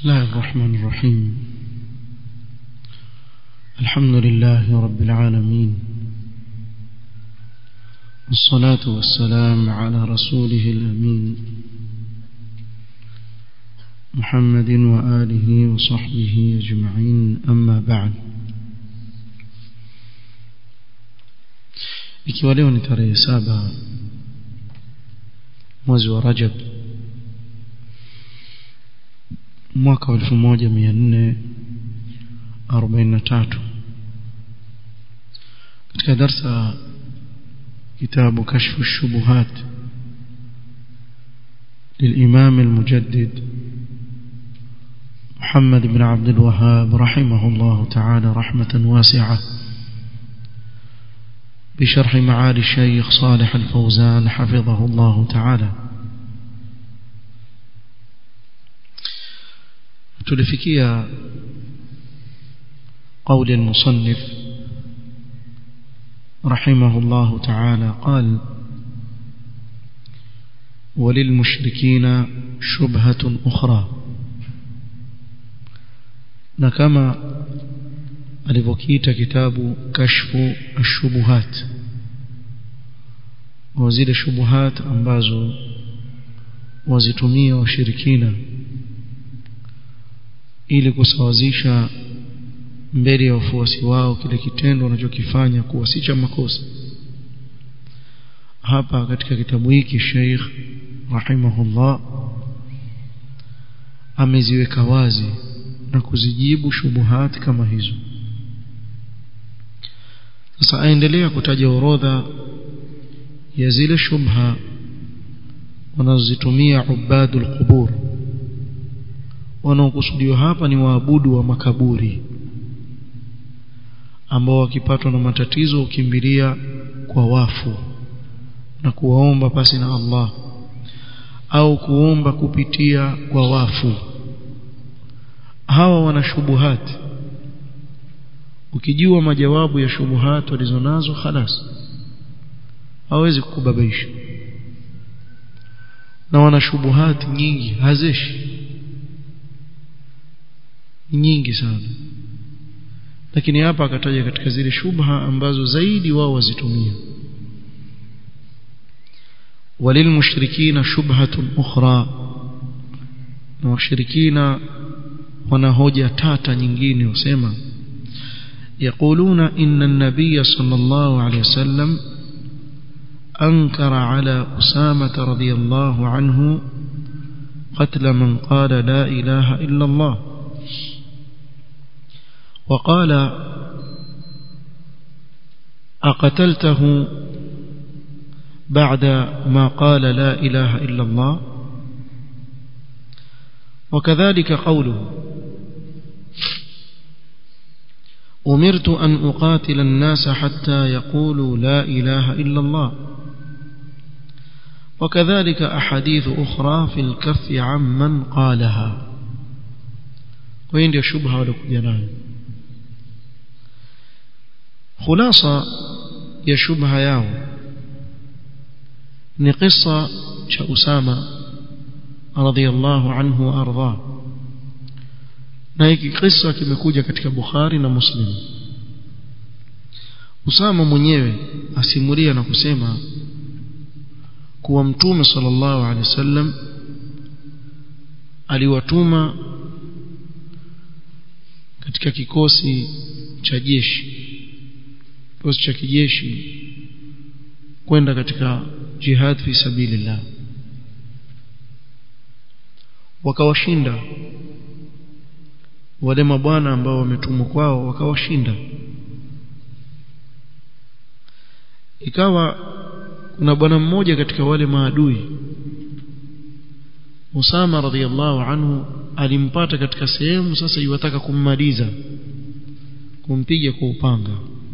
الله الرحمن الرحيم الحمد لله رب العالمين والصلاة والسلام على رسوله الأمين محمد وآله وصحبه أجمعين أما بعد ikiwa leo ni tarehe saba mwezi wa Rajab mwaka wa 1443 katika darsa kitabu kashfu shubuhat للإمام المجدد محمد بن عبد الوهاب رحمه الله تعالى رحمة واسعة بشرح معالي الشيخ صالح الفوزان حفظه الله تعالى تلفكيا قول المصنف رحمه الله تعالى قال وللمشركين شبهة أخرى نكما alivyokiita kitabu kashfu ashubuhat wa zile shubuhat ambazo wazitumia washirikina ili kusawazisha mbele ya wafuasi wao kile kitendo wanachokifanya kuwa si cha makosa hapa katika kitabu hiki Sheikh rahimahullah ameziweka wazi na kuzijibu shubuhat kama hizo sasa aendelea kutaja orodha ya zile shubha wanazozitumia ubadul qubur wanaokusudiwa hapa ni waabudu wa makaburi ambao wakipatwa na matatizo ukimbilia kwa wafu na kuwaomba pasi na Allah au kuomba kupitia kwa wafu hawa wana shubuhati ukijua majawabu ya shubuhat walizonazo khalas hawezi kukubabaisha na wana shubuhat nyingi hazeshi nyingi sana lakini hapa akataja katika zile shubha ambazo zaidi wao wazitumia walilmushrikina shubhatun ukhra na washirikina wana hoja tata nyingine usema يقولون إن النبي صلى الله عليه وسلم أنكر على أسامة رضي الله عنه قتل من قال لا إله إلا الله وقال أقتلته بعد ما قال لا إله إلا الله وكذلك قوله أمرت أن أقاتل الناس حتى يقولوا لا إله إلا الله وكذلك أحاديث أخرى في الكف عمن قالها وين دي شبهة ولكجنان خلاصة يا شبهة ياو ni qissa cha Usama radhiyallahu anhu wa ardhah na hiki kisa kimekuja katika Bukhari na Muslim Usama mwenyewe asimulia na kusema kuwa mtume sallallahu alaihi wasallam aliwatuma katika kikosi cha jeshi kikosi cha kijeshi kwenda katika jihad fi sabilillah wakawashinda wale mabwana ambao wametumwa kwao wakawashinda ikawa kuna bwana mmoja katika wale maadui Usama radhiallahu anhu alimpata katika sehemu sasa iwataka kummaliza kumpiga kwa upanga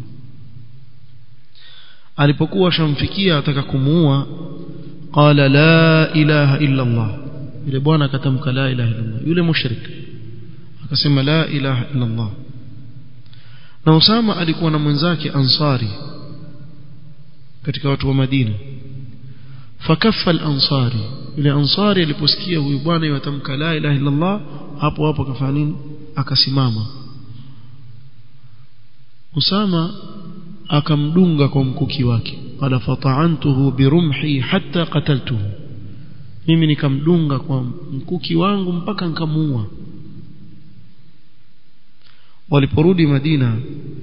alipokuwa shamfikia ataka kumuua qala la ilaha illa Allah yule bwana akatamka la ilaha illa Allah yule mushrik akasema la ilaha illa Allah na Usama alikuwa na mwenzake Ansari katika watu wa Madina fakaffa al-ansari yule ansari aliposikia huyu bwana yatamka la ilaha illa Allah hapo hapo akafanya nini akasimama Usama akamdunga kwa mkuki wake qala fata'antuhu birumhi hatta qataltuhu mimi nikamdunga kwa mkuki wangu mpaka nikamuua waliporudi Madina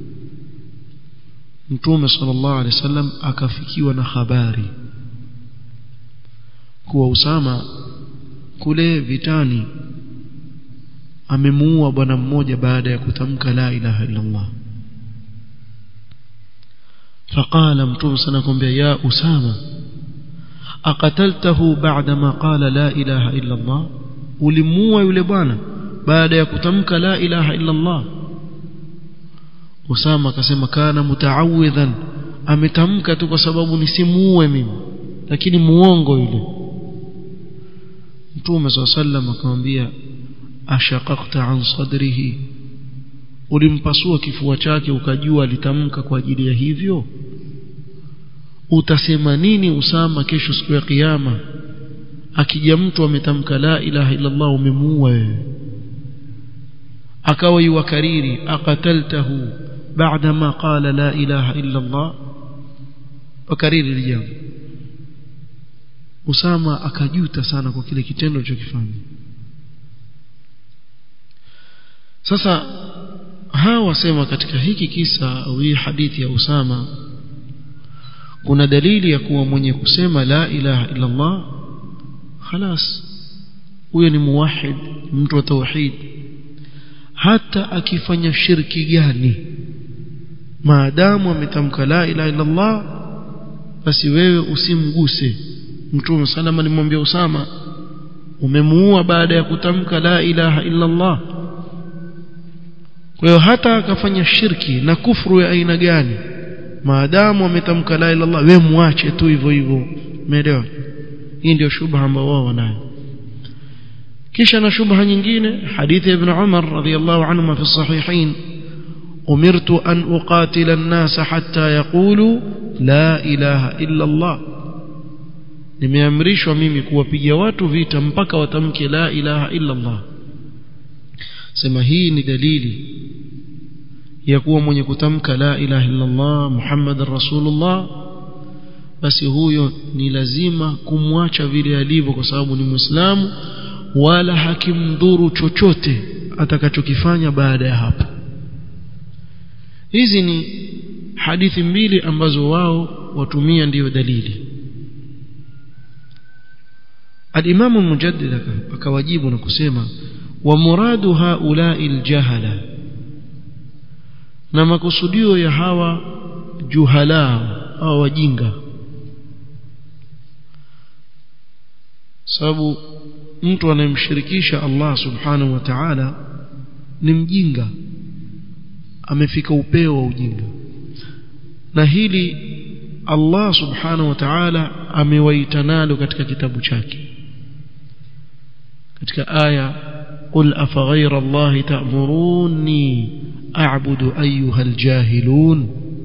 Mtume sallallahu alaihi wasallam akafikiwa na habari kuwa Usama kule vitani amemuua bwana mmoja baada ya kutamka la ilaha illa Allah فقال متوم سنكم يا أسامة أقتلته بعدما قال لا إله إلا الله ulimua yule bwana baada ya kutamka la ilaha illa Allah Usama akasema kana mutaawadhan ametamka tu kwa sababu nisimuue mimi lakini muongo yule Mtume SAW akamwambia ashaqaqta an sadrihi ulimpasua kifua chake ukajua alitamka kwa ajili ya hivyo utasema nini Usama kesho siku ya kiyama akija mtu ametamka la ilaha illa Allah umemuua wewe akawa yuwakariri aqataltahu baada ma qala la ilaha illa Allah wakariri jambo Usama akajuta sana kwa kile kitendo alichokifanya sasa hawa wasema katika hiki kisa au hii hadithi ya Usama kuna dalili ya kuwa mwenye kusema la ilaha illa Allah خلاص huyo ni muwahid mtu wa tauhid hata akifanya shirki gani maadamu ametamka la ilaha illa Allah basi wewe usimguse mtume salama alimwambia Usama umemuua baada ya kutamka la ilaha illa Allah kwa hiyo hata akafanya shirki na kufuru ya aina gani maadamu ametamka la ilaha illa Allah wewe muache tu hivyo hivyo umeelewa hii ndio shubha ambayo wao wanayo kisha na shubha nyingine hadithi ibn Umar radhiyallahu anhu fi sahihain umirtu an uqatila an-nas hatta yaqulu la ilaha illa Allah nimeamrishwa mimi kuwapiga watu vita mpaka watamke la ilaha illa Allah sema hii ni dalili ya kuwa mwenye kutamka la ilaha illa Allah Muhammadar Rasulullah basi huyo ni lazima kumwacha vile alivyo kwa sababu ni Muislamu wala hakimdhuru chochote atakachokifanya baada ya hapo hizi ni hadithi mbili ambazo wao watumia ndiyo dalili الإمام المجدد akawajibu na kusema wa muradu haula'i aljahala na makusudio ya hawa juhala au wajinga sababu mtu anayemshirikisha Allah subhanahu wa ta'ala ni mjinga amefika upeo wa ujinga na hili Allah subhanahu wa ta'ala amewaita nalo katika kitabu chake katika aya qul afaghayra Allah ta'muruni a'budu ayyuha aljahilun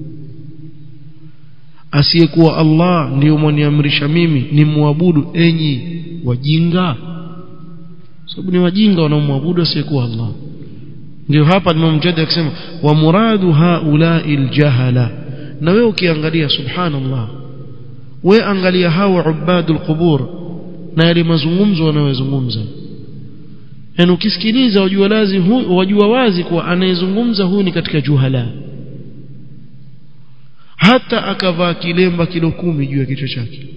asiyekuwa Allah ndiyo mwaniamrisha mimi nimwabudu enyi wajinga sababu ni wajinga wanaomwabudu asiyekuwa Allah ndio hapa Imam Mujahid akisema wa muradu haula'i aljahala na wewe ukiangalia subhanallah we angalia hawa ubadul qubur na yale mazungumzo wanayozungumza yani ukisikiliza wajua lazi hu, wajua wazi kuwa anayezungumza huyu ni katika juhala hata akavaa kilemba kilo kumi juu ya kichwa chake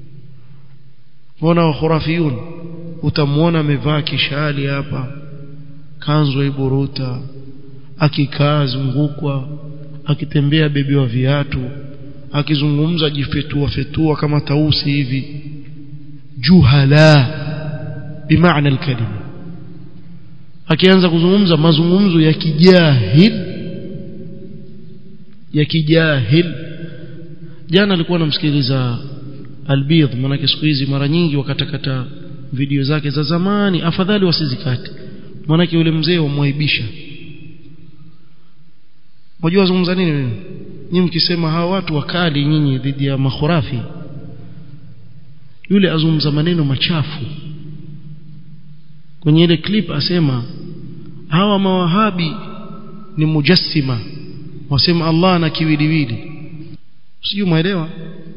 wana khurafiyun utamwona amevaa kishali hapa kanzu iburuta akikaa zungukwa akitembea bebewa viatu akizungumza jifetua fetua kama tausi hivi juhala bimaana alkalima akianza kuzungumza mazungumzo ya kijahil ya kijahil jana alikuwa namsikiliza albidh maana siku hizi mara nyingi wakatakata video zake za zamani afadhali wasizikate maana yule mzee wamwaibisha Unajua wazungumza nini wewe? Nyinyi mkisema hawa watu wakali nyinyi dhidi ya makhurafi. Yule azungumza maneno machafu. kwenye ile clip asema hawa mawahabi ni mujassima wasema Allah ana kiwiliwili sijui umeelewa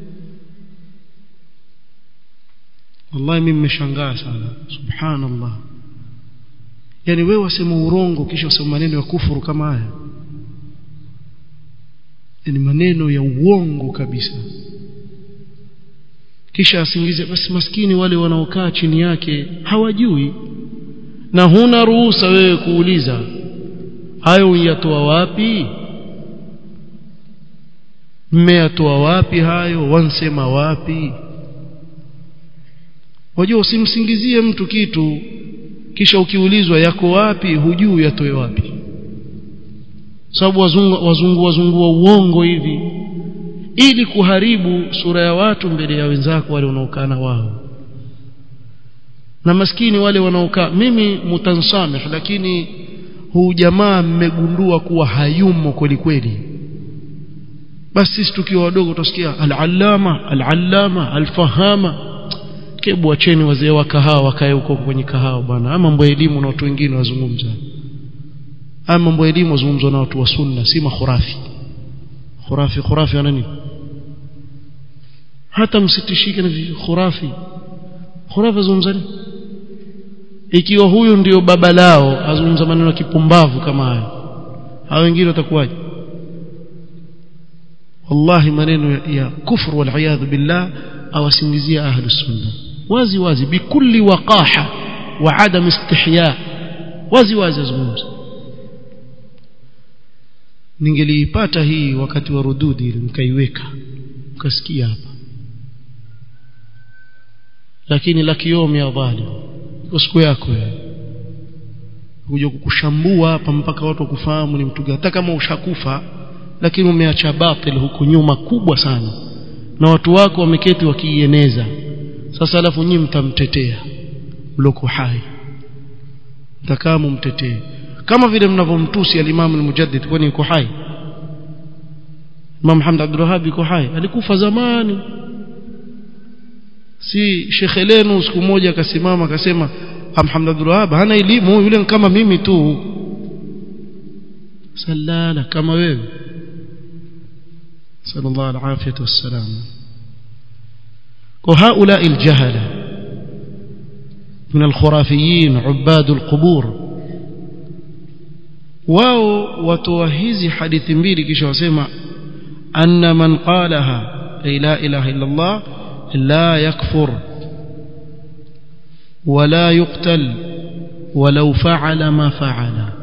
wallahi mimi nimeshangaa sana subhanallah yani wewe wasema urongo kisha wasema maneno ya kufuru kama haya ni maneno ya uongo kabisa kisha asingize basi maskini wale wanaokaa chini yake hawajui na huna ruhusa wewe kuuliza hayo uyatoa wapi mmeyatoa wapi hayo wansema wapi wajua usimsingizie mtu kitu kisha ukiulizwa yako wapi hujui yatoe wapi sababu wazungu wazungu wazungu wa uongo hivi ili kuharibu sura ya watu mbele ya wenzako wale wanaokaa na wao na maskini wale wanaokaa mimi mutansamih lakini huu jamaa mmegundua kuwa hayumo kweli kweli basi sisi tukiwa wadogo tutasikia al-allama al-allama al-fahama kebu acheni wazee wa kahawa wakae huko kwenye kahawa bwana ama mambo ya elimu na watu wengine wazungumza ama mambo ya elimu wazungumzwa na watu wa sunna si makhurafi khurafi khurafi wana nini hata msitishike na khurafi khurafi azungumza nini ikiwa huyu ndio baba lao azungumza maneno ya kipumbavu kama haya hao wengine watakuwaje wallahi maneno ya, ya kufru wal billah awasingizia ahlus sunna wazi wazi bikulli waqaha wa adam istihya wazi wazi azungumza ningeliipata hii wakati wa rududi ili nikaiweka ukasikia hapa lakini la kiomi ya dhalim iko siku yako wewe kuja kukushambua hapa mpaka watu wakufahamu ni mtu gani hata kama ushakufa lakini umeacha batil huko nyuma kubwa sana na watu wako wameketi wakiieneza sasa alafu nyinyi mtamtetea mloko hai mtakaa mumtetee kama vile mnavyomtusi al-Imam al-Mujaddid kwani yuko hai Imam Hamd Abdul Wahhab yuko hai alikufa zamani si Sheikh Elenu siku moja akasimama akasema Hamd Abdul Wahhab hana elimu yule kama mimi tu sallala kama wewe sallallahu alaihi wasallam وهؤلاء الجهلة من الخرافيين عباد القبور wao watoa hizi hadithi mbili kisha wasema anna man qalaha ay la ilaha illa Allah la yakfur wala yuqtal walau fa'ala ma fa'ala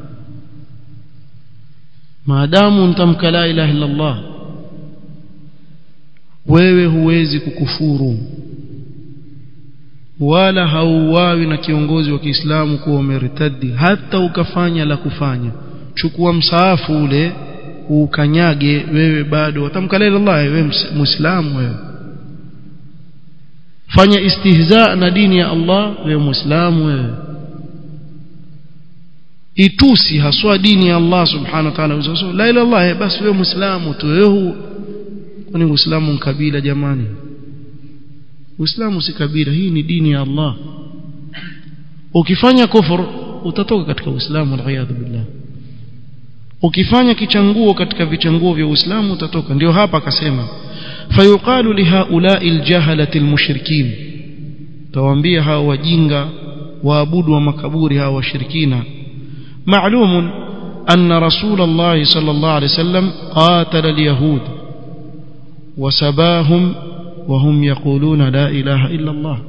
maadamu mtamka la ilaha illa Allah wewe huwezi kukufuru wala hauwawi na kiongozi wa Kiislamu kuwa umeritadi hata ukafanya la kufanya chukua msaafu ule ukanyage wewe bado watamka la Allah wewe muislamu wewe fanya istihza na dini ya Allah wewe muislamu wewe itusi haswa dini ya Allah subhanahu wa ta'ala la ilaha illallah basi wewe muislamu tu wewe kwani uislamu ni kabila jamani uislamu si kabila hii ni dini ya Allah ukifanya kufur utatoka katika uislamu waliyadhu billah ukifanya kichanguo katika vichanguo vya uislamu utatoka ndio hapa akasema fayuqalu lihaula'i aljahalati almushrikin tawaambia hao wajinga waabudu wa makaburi hao washirikina ma'lumun anna rasul Allah sallallahu alayhi wasallam qatala alyahud وسباهم وهم يقولون لا إله إلا الله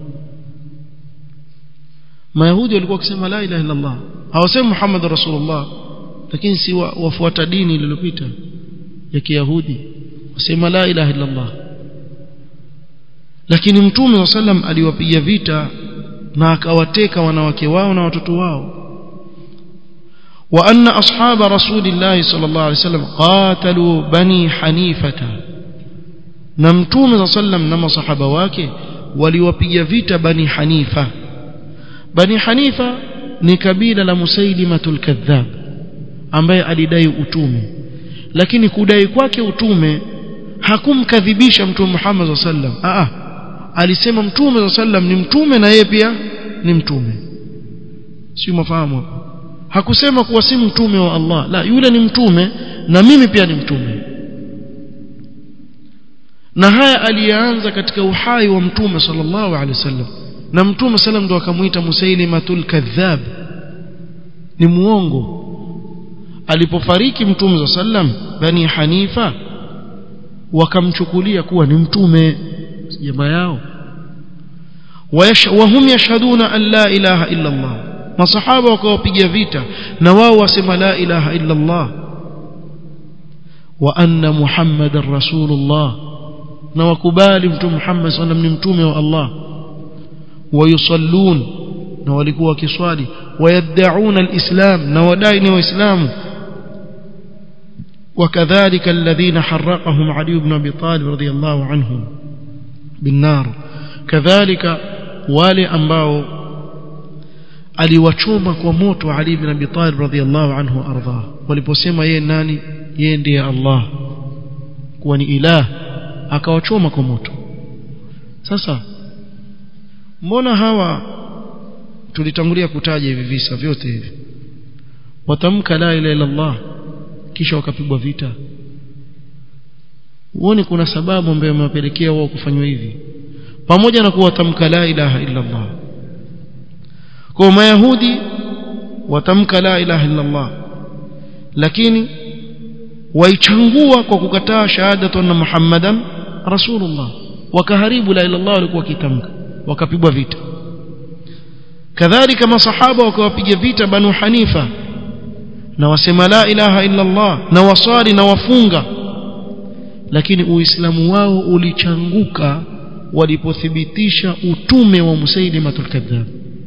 ما يهودي walikuwa wakisema la ilaha illa Allah hawasemi Muhammad rasulullah lakini si wafuata dini lililopita ya kiyahudi wasema la ilaha illa Allah lakini mtume wa sallam aliwapiga vita na akawateka wanawake wao na watoto wao wa anna ashaba rasulillah sallallahu alaihi wasallam qatalu bani hanifata na mtume za sallam na masahaba wake waliwapiga vita bani hanifa bani hanifa ni kabila la musailimatul kadhab ambaye alidai utume lakini kudai kwake utume hakumkadhibisha mtume Muhammad sallam a alisema mtume sallam ni mtume na yeye pia ni mtume si mafahamu hakusema kuwa si mtume wa Allah la yule ni mtume na mimi pia ni mtume na haya alianza katika uhai wa mtume sallallahu alaihi wasallam na mtume sallam ndo akamuita musailimatul kadhab ni muongo alipofariki mtume sallam bani hanifa wakamchukulia kuwa ni mtume jamaa yao wahum yashhaduna an la ilaha illa Allah masahaba wakawapiga vita na wao wasema la ilaha illa Allah wa anna muhammadar rasulullah na wakubali mtume Muhammad sallam ni mtume wa Allah wayusallun na walikuwa wakiswali wayad'una alislam na wadai ni waislamu وكذلك الذين حرقهم علي بن ابي طالب رضي الله عنه بالنار كذلك wale ambao aliwachoma kwa moto Ali ibn Abi Talib radhiyallahu anhu ardha waliposema yeye nani yeye ndiye Allah kuwa ni ilah akawachoma kwa moto sasa mbona hawa tulitangulia kutaja hivi visa vyote hivi watamka la ilaha illa Allah kisha wakapigwa vita uone kuna sababu ambayo imewapelekea wao kufanywa hivi pamoja na kuwa watamka la ilaha illa Allah kwa mayahudi watamka la ilaha illa Allah lakini waichangua kwa kukataa shahadatu na Muhammadan rasulullah wakaharibu la ilaha illallah walikuwa kitamka wakapigwa vita kadhalika masahaba wakawapiga vita banu hanifa na wasema la ilaha illa Allah na wasali na wafunga lakini uislamu wao ulichanguka walipothibitisha utume wa Musailimatul kadhab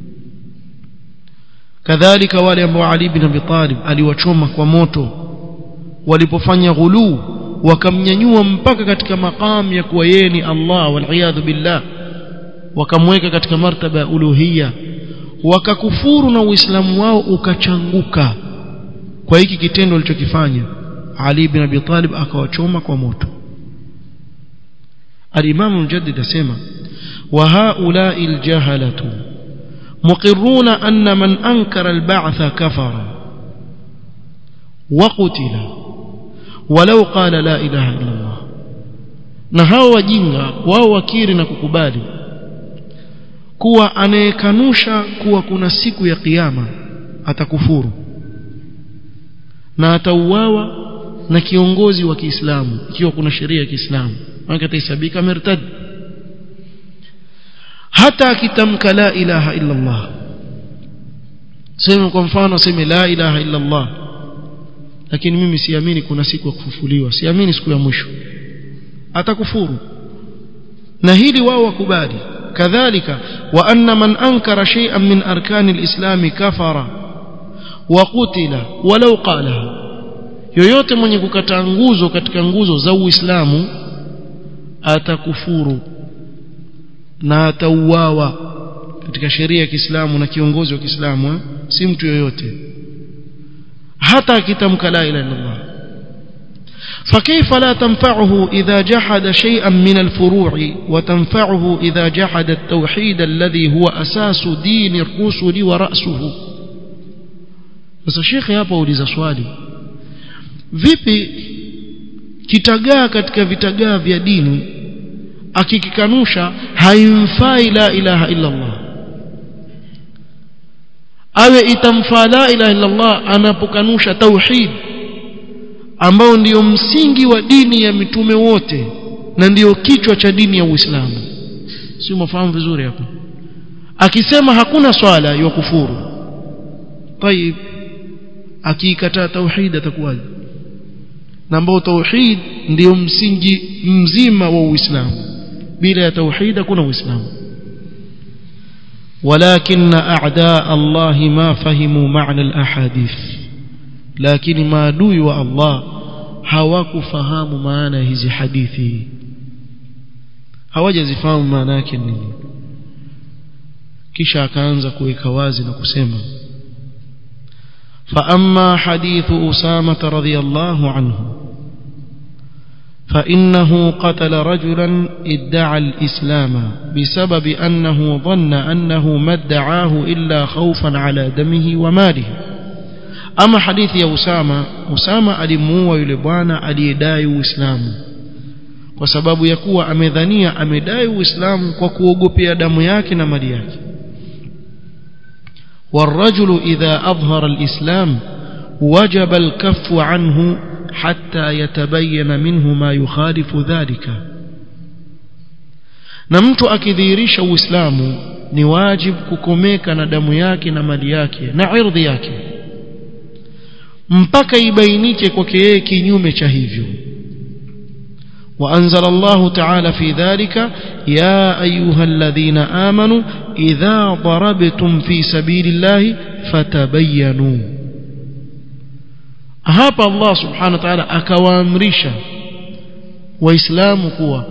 kadhalika wale ambao Ali bin Abi Talib aliwachoma kwa moto walipofanya ghuluu wakamnyanyua mpaka katika maqam ya kuwa yeye ni Allah wal billah wakamweka katika martaba ya uluhiyya wakakufuru na uislamu wao ukachanguka kwa hiki kitendo alichokifanya Ali bin Abi Talib akawachoma kwa moto الإمام المجدد اسمع وهؤلاء الجهلة مقرون أن من أنكر البعث كفر وقتل ولو قال لا إله إلا الله na hao wajinga wao wakiri na kukubali kuwa anayekanusha kuwa kuna siku ya kiyama atakufuru na atauawa na kiongozi wa Kiislamu ikiwa kuna sheria ya Kiislamu maana atahesabika murtad hata akitamka la ilaha illa Allah sema kwa mfano sema la ilaha illa Allah lakini mimi siamini kuna siku ya kufufuliwa siamini siku ya mwisho atakufuru na hili wao wakubali kadhalika wa anna man ankara shay'an min arkani alislam kafara wa qutila walau qala yoyote mwenye kukataa nguzo katika nguzo za Uislamu atakufuru na atauawa katika sheria ya Kiislamu na kiongozi wa Kiislamu si mtu yoyote hata akitamka la ilaha illallah فكيف لا تنفعه إذا جحد شيئا من الفروع وتنفعه إذا جحد التوحيد الذي هو أساس دين الرسل ورأسه بس الشيخ hapa uliza swali vipi kitagaa katika vitagaa vya dini akikikanusha haimfai la ilaha illa Allah awe itamfaa la ilaha illa Allah anapokanusha tauhid ambao ndiyo msingi wa dini ya mitume wote na ndiyo kichwa cha dini ya Uislamu si mafahamu vizuri hapo akisema hakuna swala ya kufuru طيب akiikataa tauhid atakuwaje na ambao tauhid ndiyo msingi mzima wa Uislamu bila ya tauhid hakuna Uislamu ولكن أعداء الله ما فهموا معنى الأحاديث لكن ما adui wa Allah hawakufahamu maana hizi hadithi hawajazifahamu maana yake nini kisha akaanza kuweka wazi na kusema فأما حديث أسامة رضي الله عنه فإنه قتل رجلا ادعى الإسلام بسبب أنه ظن أنه ما ادعاه إلا خوفا على دمه وماله أما حديث يا أسامة أسامة ألموا يلبانا أليداي وإسلام وسبب يكوى أمذانية أمداي وإسلام وكوغبي دم yake na mali yake والرجل إذا أظهر الإسلام وجب الكف عنه حتى يتبين منه ما يخالف ذلك na mtu akidhihirisha uislamu ni wajib kukomeka na damu yake na mali yake na irdhi yake mpaka ibainike kwake yeye kinyume cha hivyo وأنزل الله تعالى في ذلك يا أيها الذين آمنوا إذا ضربتم في سبيل الله فتبينوا hapa Allah subhanahu wa ta'ala akawaamrisha waislamu kuwa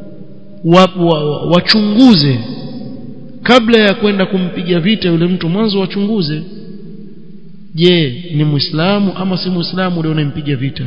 wachunguze kabla ya kwenda kumpiga vita yule mtu mwanzo wachunguze je ni muislamu ama si muislamu ndio unampiga vita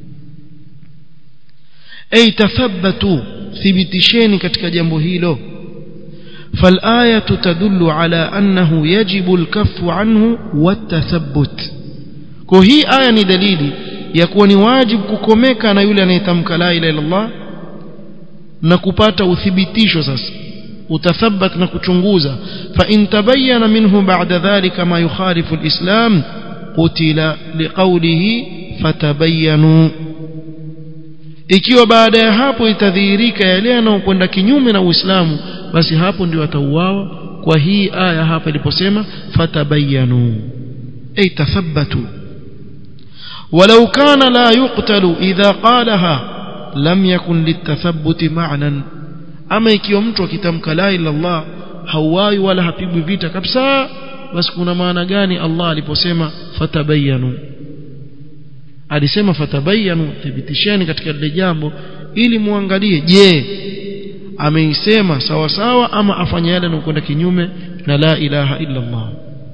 ay tathabbatu thibitisheni katika jambo hilo فالآية تدل على أنه يجب الكف عنه والتثبت kwa hii aya ni dalili ya kuwa ni wajibu kukomeka na yule anayetamka la ilaha illallah na kupata uthibitisho sasa utathabat na kuchunguza fa in tabayyana minhu ba'da dhalika ma yukhalifu alislam qutila liqawlihi fatabayyanu ikiwa baada ya hapo itadhihirika yale yanayokwenda kinyume na Uislamu basi hapo ndio atauawa kwa hii aya hapa iliposema fatabayyanu ay tathabbatu ولو كان لا يقتل إذا قالها لم يكن للتثبت معنى أما ikiwa mtu akitamka la ila Allah hauwai wala hapigwi vita kabisa basi kuna maana gani Allah aliposema fatabayanu alisema fatabayanu thibitisheni katika lile jambo ili muangalie je ameisema sawa sawa ama afanya yale yanayokwenda kinyume na la ilaha illa Allah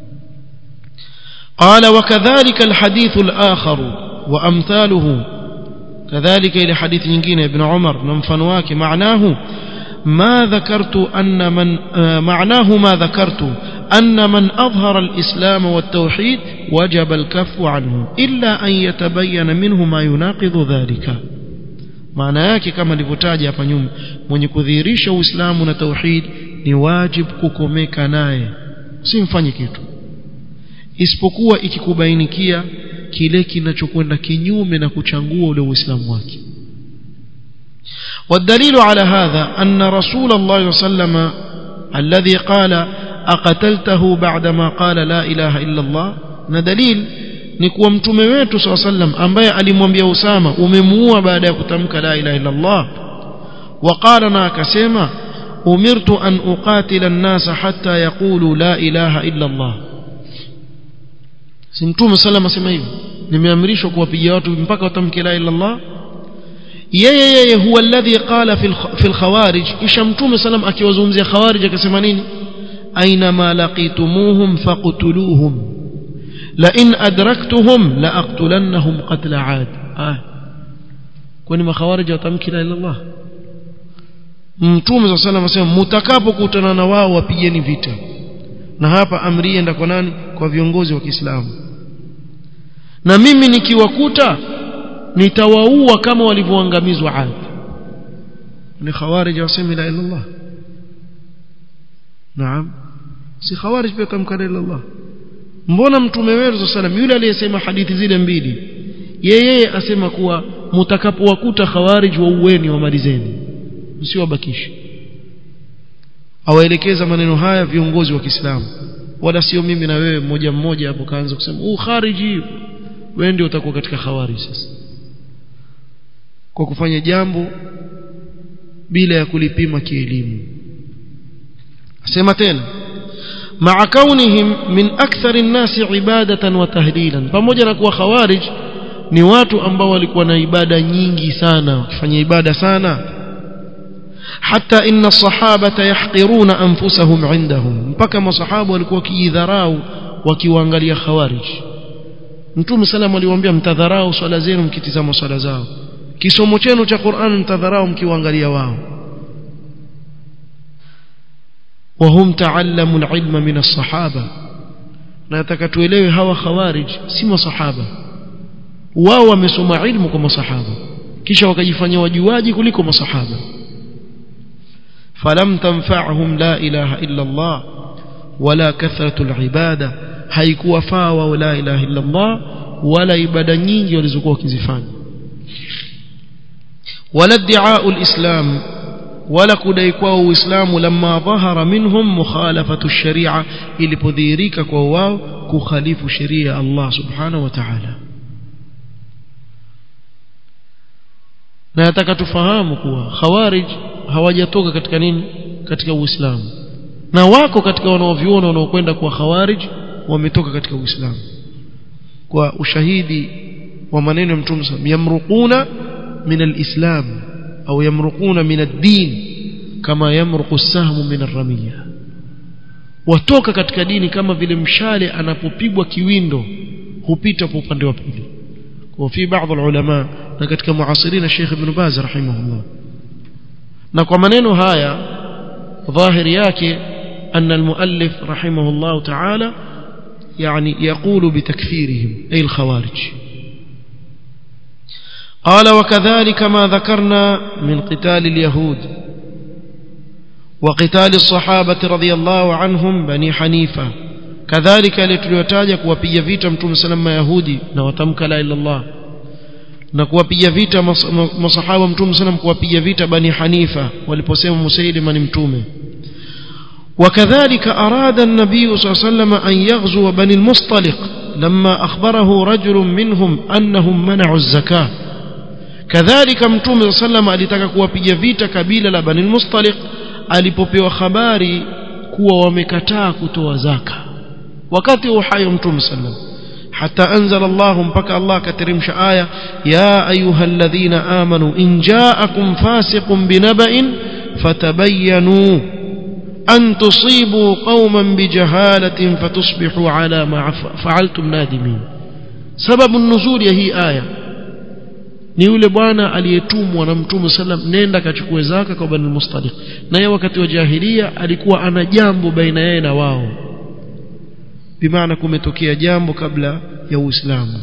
قال وكذلك الحديث الآخر وأمثاله كذلك إلى حديث نجين ابن عمر نمفنواك معناه ما ذكرت أن من معناه ما ذكرت أن من أظهر الإسلام والتوحيد وجب الكف عنه إلا أن يتبين منه ما يناقض ذلك maana yake kama nilivyotaja hapa nyuma mwenye kudhihirisha uislamu na tauhid ni wajib kukomeka naye usimfanye kitu isipokuwa ikikubainikia kile kinachokwenda kinyume na kuchangua ule uislamu wake والدليل على هذا أن رسول الله صلى الله عليه وسلم الذي قال أقتلته بعدما قال لا إله إلا الله ندليل ni kuwa mtume wetu saa sallam ambaye alimwambia Usama umemuua baada ya kutamka la ilaha illa Allah waqala na akasema umirtu an uqatila an-nasa hatta yaqulu la ilaha illa Allah si mtume sallam asema hivyo nimeamrishwa kuwapiga watu mpaka watamke la ilaha illa Allah yeye yeye huwa alladhi qala fi al-khawarij kisha mtume sallam akiwazungumzia khawarij akasema nini aina ma laqitumuhum faqtuluhum لئن أدركتهم لأقتلنهم قتل عاد آه kwani makhawarij watamki la ila Allah mtume صلى الله عليه وسلم mtakapokutana na wao wapigeni vita na hapa amri enda kwa nani kwa viongozi wa Kiislamu na mimi nikiwakuta nitawaua kama walivyoangamizwa Ad ni khawarij wasemi la ila Allah naam si khawarij pia tamka la ila Allah mbona mtume wetu sallam yule aliyesema hadithi zile mbili yeye asema kuwa mtakapowakuta khawarij wa uweni wamalizeni msiwabakishe awaelekeza maneno haya viongozi wa Kiislamu wala sio mimi na wewe mmoja mmoja hapo kaanza kusema uh khariji wewe ndio utakuwa katika khawarij sasa kwa kufanya jambo bila ya kulipima kielimu asema tena مع كونهم من أكثر الناس عبادة وتهليلا pamoja na kuwa khawarij ni watu ambao walikuwa na ibada nyingi sana wakifanya ibada sana hata inna sahabata yahqiruna anfusahum indahum mpaka masahaba walikuwa kijidharau wakiwaangalia khawarij Mtume sallam aliwaambia mtadharau swala zenu mkitizama swala zao kisomo chenu cha Qur'an mtadharau mkiwaangalia wao وهم تعلموا العلم من الصحابه na nataka tuelewe hawa khawarij si masahaba wao wamesoma ilmu kwa masahaba kisha wakajifanya wajuaji kuliko masahaba falam tanfa'hum la ilaha illa Allah wala kathratu ibada haikuwa faa wa la ilaha illa Allah wala ibada nyingi walizokuwa wakizifanya wala iddi'a'u al-islam wala kudai kwao uislamu lamma dhahara minhum mukhalafatu sharia ilipodhihirika kwa wao kukhalifu sheria ya Allah subhanahu wa ta'ala na nataka tufahamu kuwa khawarij hawajatoka katika nini katika uislamu na wako katika wanaoviona wanaokwenda kwa khawarij wametoka katika uislamu kwa ushahidi wa maneno ya mtume yamruquna min alislam au yamruquna min ad-din kama yamruqu as-sahmu min ar-ramiya watoka katika dini kama vile mshale anapopigwa kiwindo hupita kwa upande wa pili kwa fi baadhi ulama na katika muasirina Sheikh Ibn Baz rahimahullah na kwa maneno haya dhahiri yake أن المؤلف رحمه الله تعالى يعني يقول بتكفيرهم أي الخوارج قال وكذلك ما ذكرنا من قتال اليهود وقتال الصحابة رضي الله عنهم بني حنيفة كذلك لتليتاجا kuwapiga vita mtume sallam yahudi na watamka la ila Allah na kuwapiga vita masahaba mtume sallam kuwapiga vita bani hanifa waliposema musailima ni mtume وكذلك أراد النبي صلى الله عليه وسلم أن يغزو بني المصطلق لما أخبره رجل منهم أنهم منعوا الزكاة كذلك متوم صلى الله عليه وسلم alitaka kuwapiga vita kabila la Bani al-Mustaliq alipopewa habari kuwa wamekataa kutoa zaka wakati uhai mtume sallam حتى أنزل الله مبكى الله كترمش آية يا أيها الذين آمنوا إن جاءكم فاسق بنبأ فتبينوا أن تصيبوا قوما بجهالة فتصبحوا على ما فعلتم نادمين سبب النزول هي آية ni yule bwana aliyetumwa na mtume sallam nenda kachukue zaka kwa bani mustaliq na yeye wakati wa jahilia alikuwa ana jambo baina yeye na wao bimaana kumetokea jambo kabla ya uislamu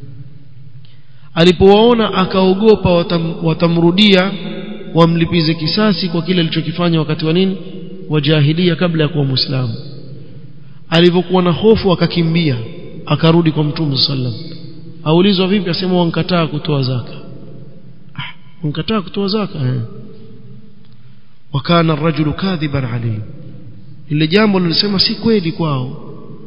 alipowaona akaogopa watam, watamrudia wamlipize kisasi kwa kile alichokifanya wakati wa nini wa jahilia kabla ya kuwa muislamu alivyokuwa na hofu akakimbia akarudi kwa mtume sallam aulizwa vipi asema wankataa kutoa zaka ah wankataa kutoa zaka eh wakana rajulu kadhiban alayhi ile jambo lilisema si kweli kwao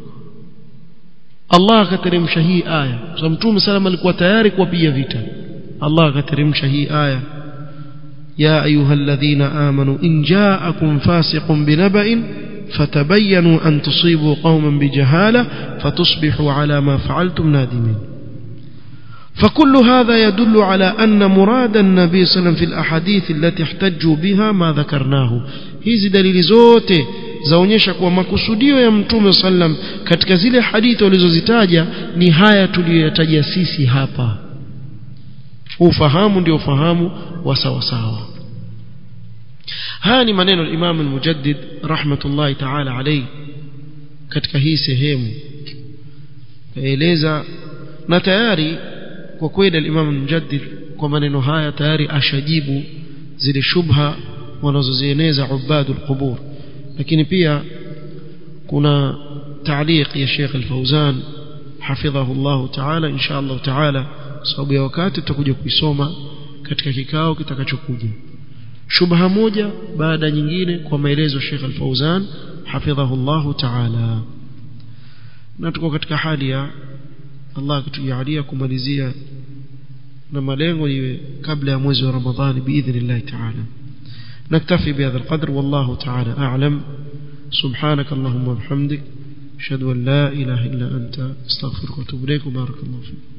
Allah akateremsha hii aya kwa mtume sallam alikuwa tayari kuwapiga vita Allah akateremsha hii aya يا أيها الذين آمنوا إن جاءكم فاسق بنبأ فتبينوا أن تصيبوا قوما بجهالة فتصبحوا على ما فعلتم نادمين فكل هذا يدل على أن مراد النبي صلى الله عليه وسلم في الأحاديث التي احتجوا بها ما ذكرناه hizi dalili zote zaonyesha kuwa makusudio ya mtume sallam katika zile hadithi walizozitaja ni haya tuliyoyataja sisi hapa ufahamu ndio ufahamu wa sawa sawa haya ni maneno ya Imam al-Mujaddid rahmatullahi ta'ala alayhi katika hii sehemu kaeleza na tayari kwa kweli al-Imam al-Mujaddid kwa maneno haya tayari ashajibu zile shubha wanazozieneza ubadul qubur lakini pia kuna تعليق يا شيخ الفوزان حفظه الله تعالى إن شاء الله تعالى sababu ya wakati tutakuja kuisoma katika kikao kitakachokuja shubha moja baada nyingine kwa maelezo Sheikh Al-Fauzan hafidhahullahu ta'ala na tuko katika hali ya Allah kutujalia kumalizia na malengo iwe kabla ya mwezi wa Ramadhani biidhnillah ta'ala نكتفي بهذا القدر والله تعالى أعلم سبحانك اللهم وبحمدك أشهد أن لا إله إلا أنت استغفرك وأتوب إليك وبارك الله فيك